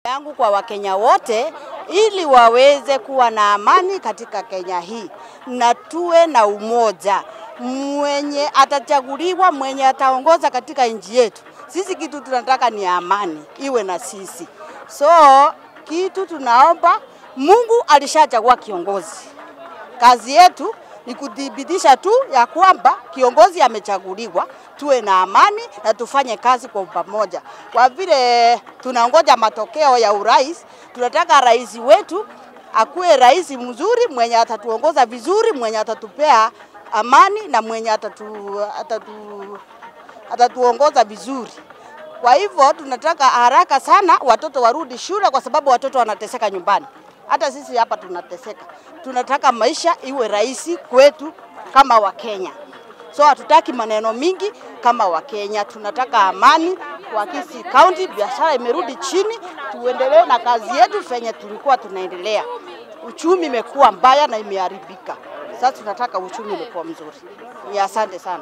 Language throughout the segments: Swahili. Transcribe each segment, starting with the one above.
yangu kwa Wakenya wote ili waweze kuwa na amani katika Kenya hii na tuwe na umoja. Mwenye atachaguliwa, mwenye ataongoza katika nchi yetu, sisi kitu tunataka ni amani iwe na sisi. So kitu tunaomba, Mungu alishachagua kiongozi, kazi yetu ni kudhibitisha tu ya kwamba kiongozi amechaguliwa, tuwe na amani na tufanye kazi kwa pamoja. Kwa vile tunangoja matokeo ya urais, tunataka rais wetu akuwe rais mzuri, mwenye atatuongoza vizuri, mwenye atatupea amani na mwenye atatu, atatu, atatuongoza vizuri. Kwa hivyo tunataka haraka sana watoto warudi shule, kwa sababu watoto wanateseka nyumbani. Hata sisi hapa tunateseka. Tunataka maisha iwe rahisi kwetu kama Wakenya. So hatutaki maneno mingi kama Wakenya, tunataka amani kwa Kisii County. Biashara imerudi chini, tuendelee na kazi yetu venye tulikuwa tunaendelea. Uchumi imekuwa mbaya na imeharibika. Sasa tunataka uchumi ulikuwa mzuri. Ni asante sana.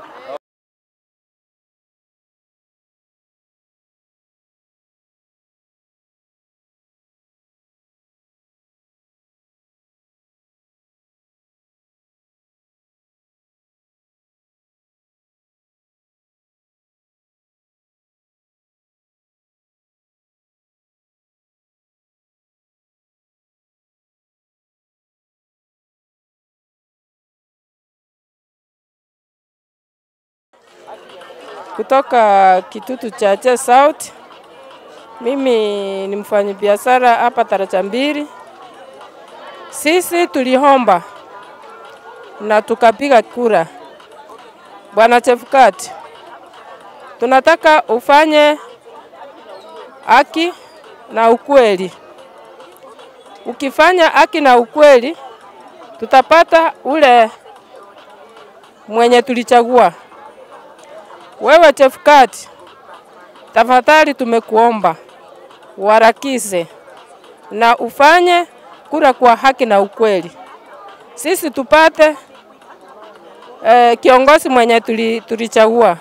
kutoka Kitutu Chache South. Mimi ni mfanyabiashara hapa Taracha Mbili. Sisi tuliomba na tukapiga kura, Bwana Chefukati, tunataka ufanye haki na ukweli. Ukifanya haki na ukweli, tutapata ule mwenye tulichagua. Wewe Chefukati, tafadhali tumekuomba uharakishe na ufanye kura kwa haki na ukweli, sisi tupate eh, kiongozi mwenye tuli, tulichagua.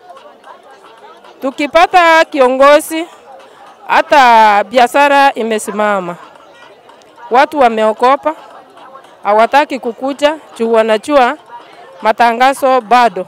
Tukipata kiongozi, hata biashara imesimama, watu wameokopa, hawataki kukuja juu wanajua matangazo bado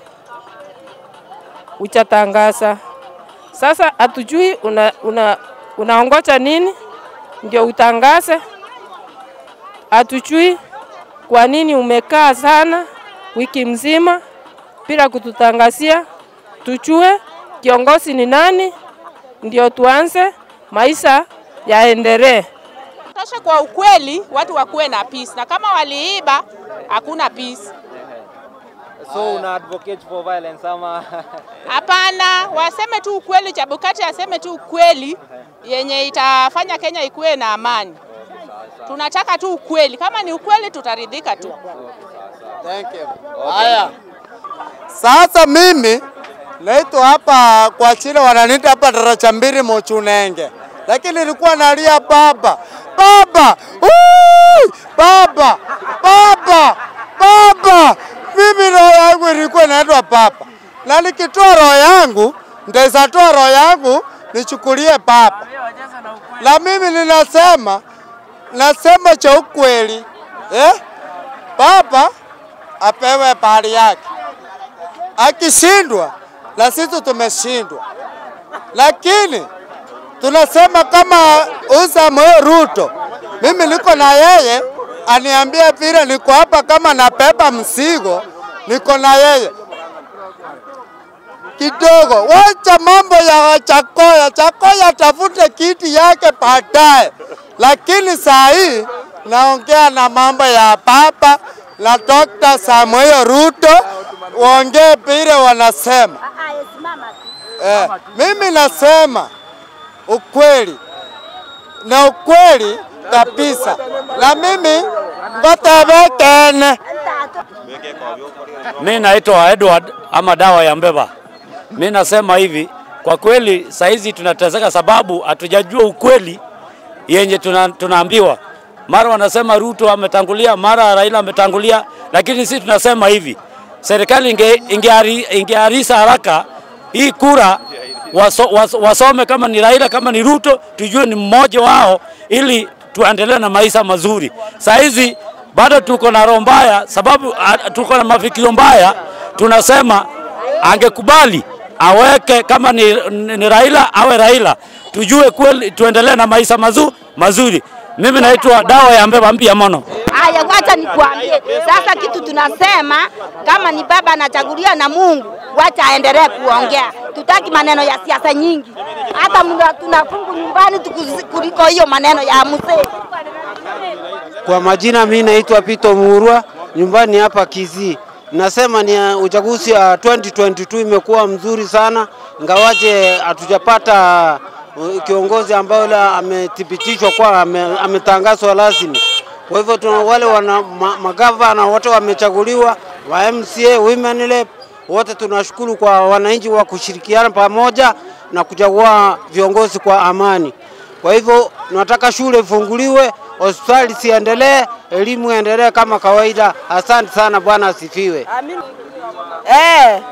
uchatangaza. Sasa hatujui una, una, unaongoja nini ndio utangaze. Hatujui kwa nini umekaa sana wiki mzima bila kututangazia, tujue kiongozi ni nani, ndio tuanze maisha yaendelee. Tosha kwa ukweli, watu wakuwe na peace, na kama waliiba hakuna peace. So una advocate for violence ama Hapana, waseme tu ukweli. Chebukati aseme tu ukweli yenye itafanya Kenya ikuwe na amani. Tunataka tu ukweli, kama ni ukweli tutaridhika tu. Thank you. Haya. Sasa mimi naitwa hapa kwa chile wananiita hapa Taracha Mbili Mochunenge. Lakini nilikuwa nalia baba. Baba! Ui! Baba! Baba! Baba! Mimi roho yangu ilikuwa inaitwa baba. Na nikitoa roho yangu, ndaweza toa roho yangu nichukulie baba. Na mimi ninasema nasema cha ukweli. Eh? Baba apewe pahali yake. Akishindwa na sisi tumeshindwa, lakini tunasema kama Samuel Ruto, mimi niko na yeye, aniambia vile niko hapa, kama nabeba mzigo, niko na yeye kidogo. Wacha mambo ya Chakoya, Chakoya tafute kiti yake baadaye, lakini saa hii naongea na mambo ya baba na Dr. Samuel Ruto, waongee vile wanasema. Eh, mimi nasema ukweli na ukweli kabisa, na mimi ngotebekene Mi naitwa Edward ama dawa ya mbeba. Mi nasema hivi, kwa kweli saizi tunateseka sababu hatujajua ukweli yenye tuna, tunaambiwa. Mara wanasema Ruto ametangulia, mara Raila ametangulia, lakini sisi tunasema hivi, serikali inge, ingeari- ingearisa haraka hii kura waso, waso, wasome kama ni Raila kama ni Ruto, tujue ni mmoja wao ili tuendelee na maisha mazuri. Saa hizi bado tuko na roho mbaya, sababu a, tuko na mafikirio mbaya. Tunasema angekubali aweke kama ni, ni, ni Raila awe Raila, tujue kweli, tuendelee na maisha mazu, mazuri. Mimi naitwa Dawa ya Mbeba Mpya Mono. Haya, wacha nikuambie sasa kitu tunasema, kama ni baba anachaguliwa na Mungu, wacha aendelee kuongea. Tutaki maneno ya siasa nyingi, hata mna- tunafungu nyumbani tukuzi- kuliko hiyo maneno ya mzee. Kwa majina mimi naitwa Pito Murwa, nyumbani hapa Kisii. Nasema ni uh, uchaguzi wa 2022 imekuwa mzuri sana, ingawaje hatujapata uh, kiongozi ambaye yule amethibitishwa kwa ame, ametangazwa rasmi. Kwa hivyo tuna wale wana ma, magavana wote wamechaguliwa wa MCA, women rep wote tunashukuru kwa wananchi wa kushirikiana pamoja na kuchagua viongozi kwa amani. Kwa hivyo tunataka shule ifunguliwe, hospitali siendelee, elimu iendelee kama kawaida. Asante sana, Bwana asifiwe. Eh,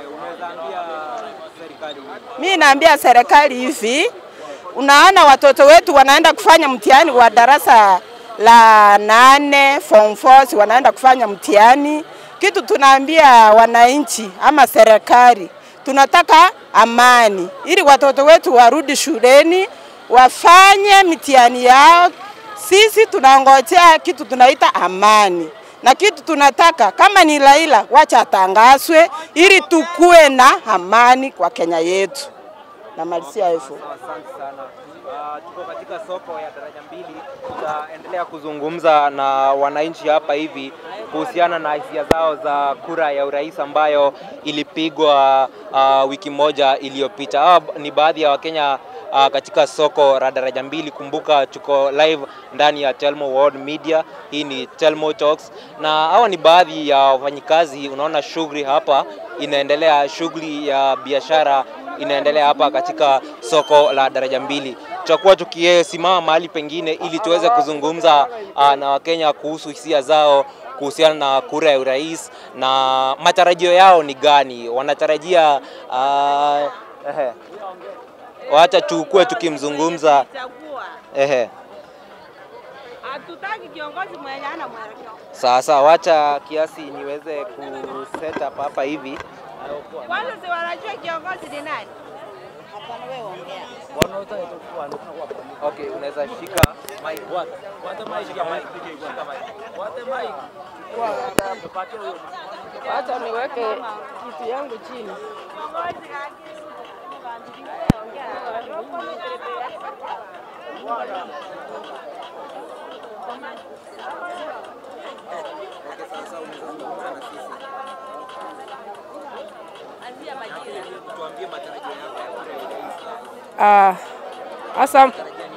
mi naambia serikali hivi, unaona watoto wetu wanaenda kufanya mtihani wa darasa la nane form 4 si wanaenda kufanya mtihani. Kitu tunaambia wananchi ama serikali, tunataka amani ili watoto wetu warudi shuleni wafanye mitihani yao. Sisi tunangojea kitu tunaita amani na kitu tunataka kama ni Raila, wacha atangazwe ili tukue na amani kwa Kenya yetu. Namalizia hivyo. Asante sana. Uh, tuko katika soko ya daraja mbili, tutaendelea kuzungumza na wananchi hapa hivi kuhusiana na hisia zao za kura ya urais ambayo ilipigwa uh, wiki moja iliyopita. Hawa ni baadhi ya Wakenya uh, katika soko la daraja mbili. Kumbuka tuko live ndani ya Telmo World Media, hii ni Telmo Talks, na hawa ni baadhi ya wafanyikazi. Unaona shughuli hapa inaendelea, shughuli ya biashara inaendelea hapa katika soko la daraja mbili. Tutakuwa tukisimama mahali pengine ili tuweze kuzungumza uh, na Wakenya kuhusu hisia zao kuhusiana na kura ya urais na matarajio yao ni gani, wanatarajia uh, ehe. Wacha tukue tukimzungumza ehe. Hatutaki kiongozi mwenye ana mwelekeo. Sasa wacha kiasi niweze ku set up hapa hivi. Kwanza si wanajua kiongozi ni nani? Okay, unaweza shika mic. Shika mic. Shika mic. Wacha niweke kitu yangu chini. Ah, asa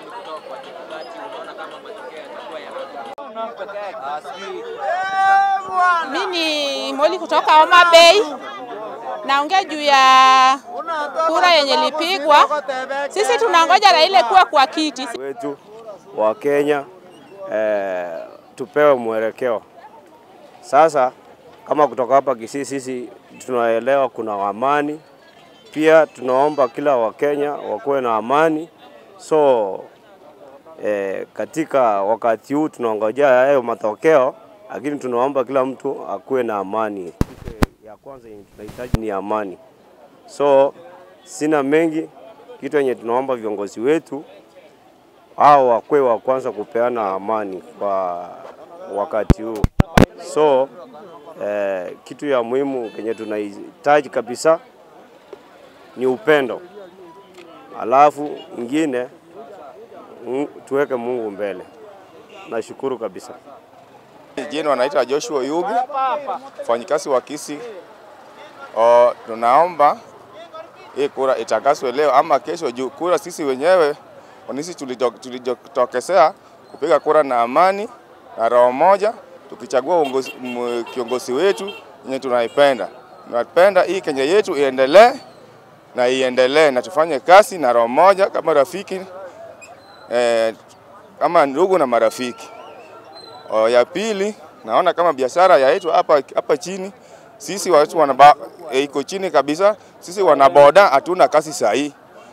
Mimi Moli kutoka Homa Bay. Naongea juu ya kura yenye ilipigwa. Sisi tunangoja Raila kuwa kwa kiti. wetu wa Kenya eh, tupewe mwelekeo. Sasa kama kutoka hapa Kisii, sisi tunaelewa kuna amani, pia tunaomba kila Wakenya wakuwe na amani. So eh, katika wakati huu tunaongojea hayo matokeo, lakini tunaomba kila mtu akuwe na amani. Kitu ya kwanza yenye tunahitaji ni amani. So sina mengi, kitu yenye tunaomba viongozi wetu hao wakwe wa kwanza kupeana amani kwa wakati huu. So eh, kitu ya muhimu kenye tunahitaji kabisa ni upendo, alafu ingine mm, tuweke Mungu mbele. Nashukuru kabisa. Jina wanaitwa Joshua Yugi, mfanyikazi wa Kisii. O, tunaomba hii kura itakaswe leo ama kesho, juu kura sisi wenyewe wanisi tulijitokezea kupiga kura na amani na roho moja, tukichagua uongozi- m- kiongozi wetu yenye tunaipenda. Tunapenda hii Kenya yetu iendelee na iendelee na tufanye kazi na roho moja kama rafiki eh, kama ndugu na marafiki. O, ya pili naona kama biashara ya yetu hapa hapa chini sisi watu wanaba, e, iko chini kabisa. Sisi wanaboda hatuna kazi sahihi,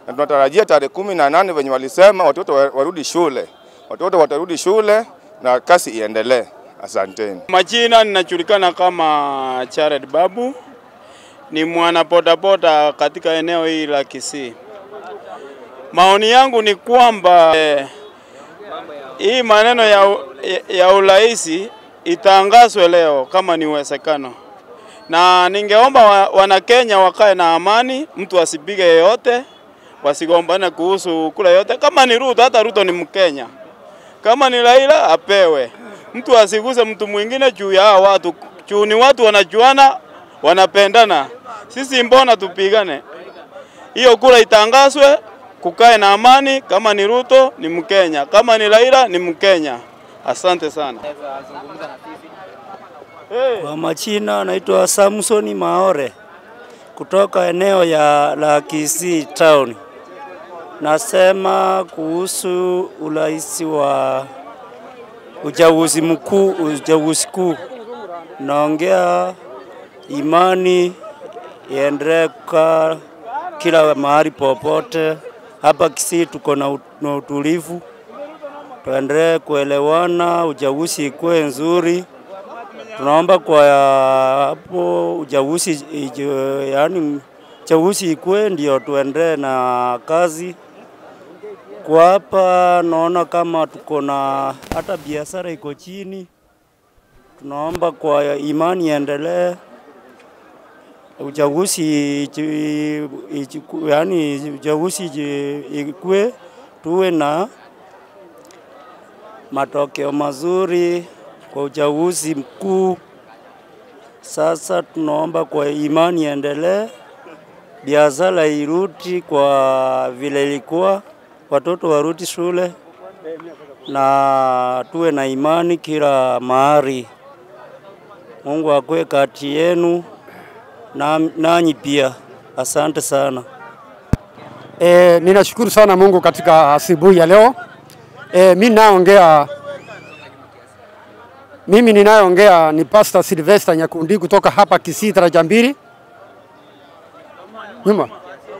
na tunatarajia tarehe kumi na nane venye walisema watoto wa- warudi shule, watoto watarudi shule na kasi iendelee. Asanteni. Majina ninajulikana kama Jared Babu, ni mwana bodaboda katika eneo hili la Kisii. Maoni yangu ni kwamba eh, hii maneno ya, u- ya, ya uraisi itangazwe leo kama ni uwezekano, na ningeomba wa, Wanakenya wakae na amani, mtu asipige yeyote, wasigombane kuhusu kula yote. Kama ni Ruto, hata Ruto ni Mkenya. Kama ni Raila apewe, mtu asiguse mtu mwingine juu ya hao watu, juu ni watu wanajuana, wanapendana. Sisi mbona tupigane? Hiyo kura itangazwe, kukae na amani. Kama ni Ruto ni Mkenya, kama ni Raila ni Mkenya. Asante sana. Kwa majina naitwa Samsoni Maore kutoka eneo ya la Kisii town. Nasema kuhusu urais wa uchaguzi mkuu, uchaguzi kuu. Naongea imani iendelee kukaa kila mahali popote. Hapa Kisii tuko na ut- na utulivu, tuendelee kuelewana, uchaguzi ikuwe nzuri tunaomba kwa hapo uchaguzi ije- yaani uchaguzi ikue ndio tuendelee na kazi. Kwa hapa naona kama tuko na hata biashara iko chini, tunaomba kwa imani iendelee, uchaguzi iji- ijiku- yaani uchaguzi iji- ikue, tuwe na matokeo mazuri kwa uchaguzi mkuu. Sasa tunaomba kwa imani iendelee, biashara irudi kwa vile ilikuwa, watoto warudi shule na tuwe na imani kila mahali. Mungu akwe kati yenu na nanyi pia. Asante sana. E, ninashukuru sana Mungu katika asubuhi ya leo. E, mimi naongea mimi ninayoongea ni Pastor Sylvester Nyakundi kutoka hapa Kisii daraja mbili. Nyuma.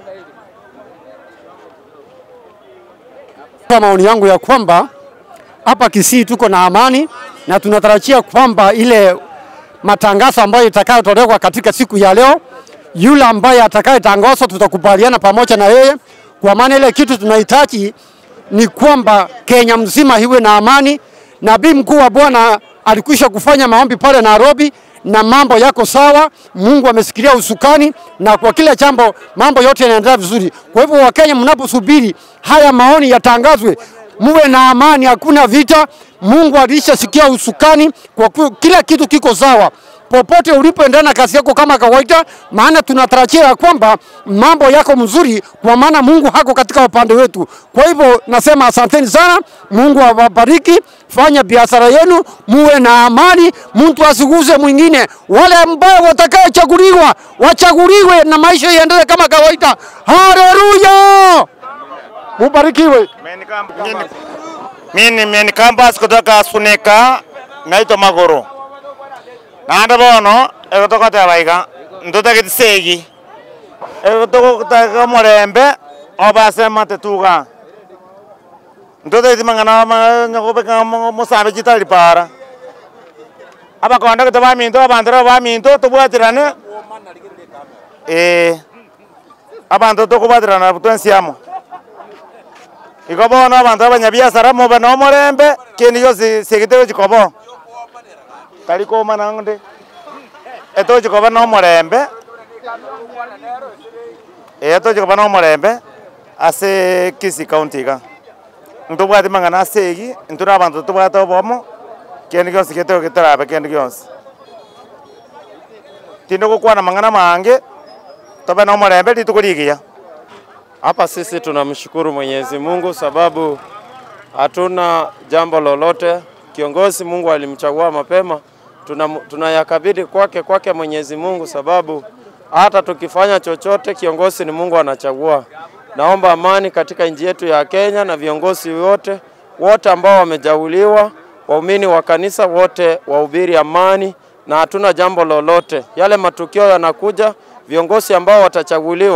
Kwa maoni yangu ya kwamba hapa Kisii tuko na amani na tunatarajia kwamba ile matangazo ambayo itakayotolewa katika siku ya leo, yule ambaye atakayetangazwa tutakubaliana pamoja na yeye, kwa maana ile kitu tunahitaji ni kwamba Kenya mzima iwe na amani. Nabii mkuu wa Bwana alikwisha kufanya maombi pale Nairobi na mambo yako sawa. Mungu amesikilia usukani na kwa kila jambo mambo yote yanaendelea vizuri. Kwa hivyo Wakenya, mnaposubiri haya maoni yatangazwe, muwe na amani, hakuna vita. Mungu alishasikia usukani, kwa kuwa kila kitu kiko sawa popote ulipoendelea na kazi yako kama kawaida, maana tunatarajia ya kwamba mambo yako mzuri, kwa maana Mungu hako katika upande wetu. Kwa hivyo nasema asanteni sana, Mungu awabariki, fanya biashara yenu, muwe na amani, mtu asiguze mwingine. Wale ambao watakaochaguliwa wachaguliwe na maisha yaendelee kama kawaida. Haleluya, mubarikiwe. Mimi ni Main Campus kutoka Sunika, naitwa Magoro. Nanda bono egotoka tebaiga ntote gitisegi egotoko taka morembe obase tetuga ntote gitimang'ana nyakobeka mosambe chitari para abakonda gete baminto abandera baminto tobwatirane eh abanto tokobwatirana twensiamo iko bono abanto abanyabiasara mobe na omorembe kindi giosi segete gochikobo tari komana nde etochikoba na omorembe etochikoba na omorembe ase Kisii county iga ntobwati mang'ana ase egi nturi abanto tobwate obomo kende gionsi geteo getarabe kende gionsi tinde gokwana mang'ana mange tobe na omorembe rituko rigiya Hapa sisi tunamshukuru Mwenyezi Mungu sababu hatuna jambo lolote. Kiongozi Mungu alimchagua mapema, tuna tunayakabidhi kwake kwake Mwenyezi Mungu sababu hata tukifanya chochote kiongozi ni Mungu anachagua. Naomba amani katika nchi yetu ya Kenya na viongozi wote wote ambao wamejauliwa, waumini wa kanisa wote wahubiri amani na hatuna jambo lolote. Yale matukio yanakuja, viongozi ambao watachaguliwa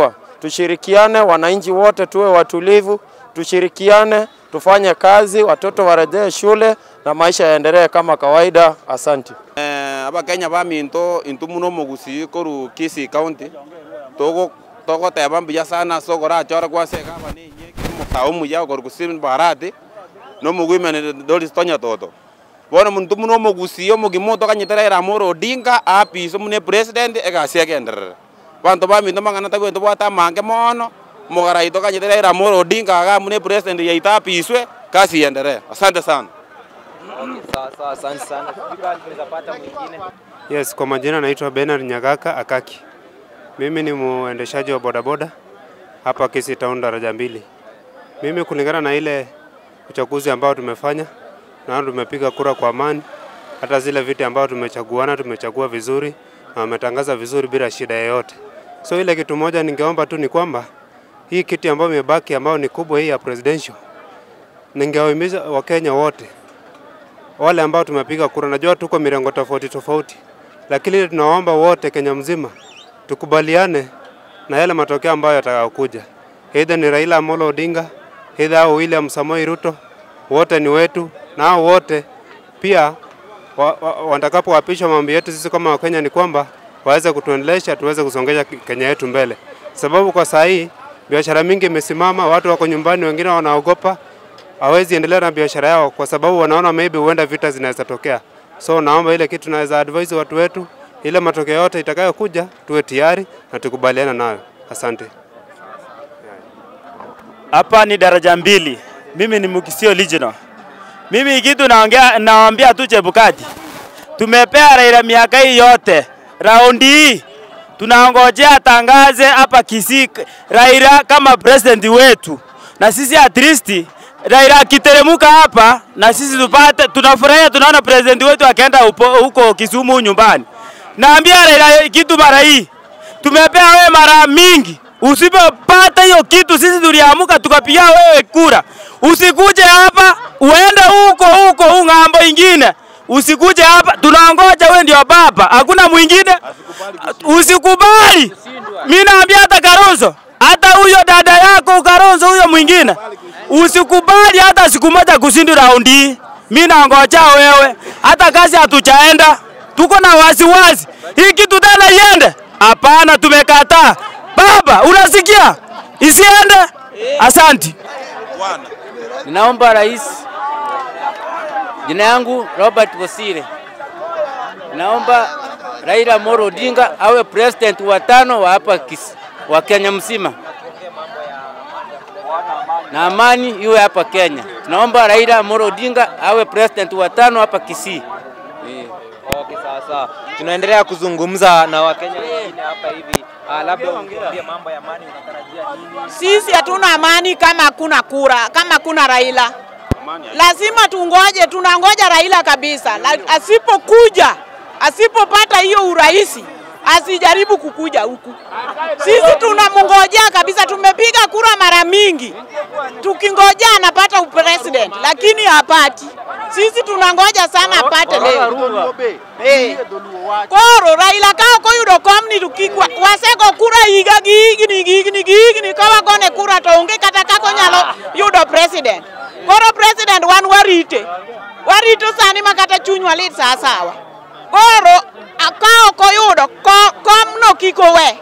tushirikiane, wananchi wote tuwe watulivu, tushirikiane, tufanye kazi, watoto warejee shule na maisha yaendelee kama kawaida. Asante. Eh, abakenya baminto intu muno mogusi koru Kisii County togo togo teba mbuya sana sokora chora kwase kaba ni nye mukau muya koru kusim barati no mugwime dolis tonya toto bona muntu muno mogusi yo mugimoto kanyitera era moro Odinga apiso mune president egasi agenderera bantu baminto mangana tagwento bwata mange mono mugara ito kanyitera era moro Odinga aga mune president yaita apiswe kasi iendelee asante sana Okay, sawa sawa, asante sana. Fikra tunaweza pata mwingine. Yes, kwa majina naitwa Bernard Nyagaka Akaki. Mimi ni muendeshaji wa bodaboda hapa Kisii Town daraja mbili. Mimi kulingana na ile uchaguzi ambao tumefanya na tumepiga kura kwa amani, hata zile viti ambao tumechaguana tumechagua vizuri na wametangaza vizuri bila shida yoyote. So ile kitu moja ningeomba tu ni kwamba hii kiti ambayo imebaki ambayo ni kubwa hii ya presidential, ningewahimiza Wakenya wote wale ambao tumepiga kura, najua tuko mirengo tofauti tofauti, lakini tunaomba wote Kenya mzima tukubaliane na yale matokeo ambayo yatakayokuja, aidha ni Raila Amolo Odinga, aidha au William Samoei Ruto, wote ni wetu, na hao wote pia wa, wa, watakapoapishwa, mambo yetu sisi kama Wakenya ni kwamba waweze kutuendelesha, tuweze kusongesha Kenya yetu mbele, sababu kwa saa hii biashara mingi imesimama, watu wako nyumbani, wengine wanaogopa hawezi endelea na biashara yao kwa sababu wanaona maybe huenda vita zinaweza tokea. So naomba ile kitu naweza advise watu wetu, ile matokeo yote itakayokuja tuwe tayari na tukubaliana nayo. Asante. Hapa ni daraja mbili. Mimi ni Mukisio Original. Mimi kitu naongea nawaambia tu Chebukati. Tumepea Raila miaka hii yote. Raundi hii tunaongojea atangaze hapa Kisii Raila kama president wetu. Na sisi at least Raila akiteremuka hapa na sisi tupate, tunafurahia tunaona president wetu akaenda upo- huko Kisumu nyumbani. Naambia Raila kitu mara hii, tumepea wewe mara mingi, usipopata hiyo kitu sisi tuliamuka tukapigia wewe kura. Usikuje hapa uende huko huko huu ng'ambo ingine, usikuje hapa, tunaongoja wewe ndio baba, hakuna mwingine. Usikubali. Mimi naambia hata Kalonzo, hata huyo dada yako Kalonzo huyo mwingine, usikubali hata siku moja kushindi raundi hii. Mimi naongoja wewe, hata kazi hatujaenda, tuko na wasiwasi hii kitu tena iende. Hapana, tumekataa. Baba, unasikia? Isiende. Asante. Ninaomba rais, jina yangu Robert Bosire, naomba Raila Amolo Odinga awe president wa tano wa hapa Kisii, wa Kenya mzima, na amani iwe hapa Kenya. Tunaomba Raila Amolo Odinga awe president wa tano hapa Kisii. Eh. Okay, sawa sawa. Tunaendelea kuzungumza na Wakenya wengine hapa hivi. Ah, labda ungeambie mambo ya amani unatarajia nini? Sisi hatuna amani kama hakuna kura, kama hakuna Raila. Lazima tungoje, tunangoja Raila kabisa. La, asipokuja, asipopata hiyo uraisi, asijaribu kukuja huku. Sisi tunamngojea kabisa, tumepiga kura mara mingi tukingojea anapata upresident, lakini hapati. Sisi tunangoja sana apate leo. Eh. Koro Raila ka ok oyudo komni to kik wa- wasego kura higa gi higni gi higni gi higni ka wagone kura to onge kata kaka onyalo yudo president. Koro president wan warite. Warito sani ma kata chunywa lit sa sawa. Koro a- ka ok oyudo ko- komno kik owe.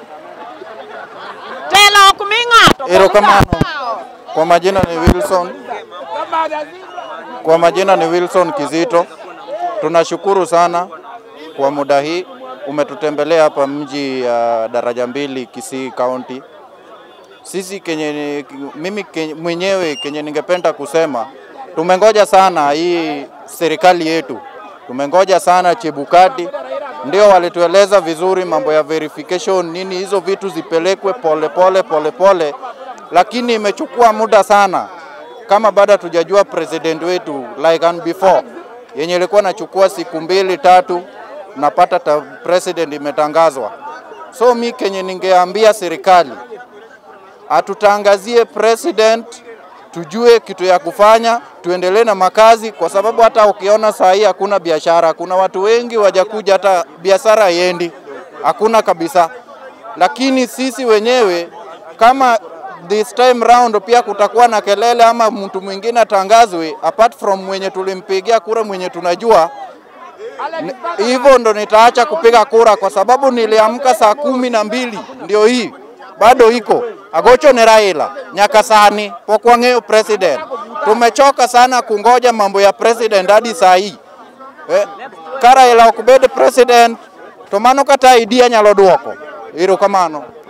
Telo ok mi ng'ato. Erokamano. Kwa majina ni Wilson. Kwa majina ni Wilson Kizito. Tunashukuru sana kwa muda hii umetutembelea hapa mji ya daraja mbili Kisii County. Sisi kenye, mimi kenye, mwenyewe kenye ningependa kusema tumengoja sana hii serikali yetu, tumengoja sana Chebukati, ndio walitueleza vizuri mambo ya verification nini, hizo vitu zipelekwe pole pole pole pole, lakini imechukua muda sana, kama bado hatujajua president wetu like and before, yenye ilikuwa nachukua siku mbili tatu, napata ta president imetangazwa. So mi kenye ningeambia serikali atutangazie president, tujue kitu ya kufanya, tuendelee na makazi, kwa sababu hata ukiona saa hii hakuna biashara, kuna watu wengi wajakuja, hata biashara haiendi, hakuna kabisa. Lakini sisi wenyewe kama this time round pia kutakuwa na kelele ama mtu mwingine atangazwe apart from mwenye tulimpigia kura mwenye tunajua ni- hivyo ndo nitaacha kupiga kura kwa sababu niliamka saa kumi na mbili ndio hii bado iko agocho ni Raila Nyakasani pokwang'eyo president. Tumechoka sana kungoja mambo ya president hadi saa hii eh, ka Raila ok bed president to mano kata idea nyalo duoko. Erokamano.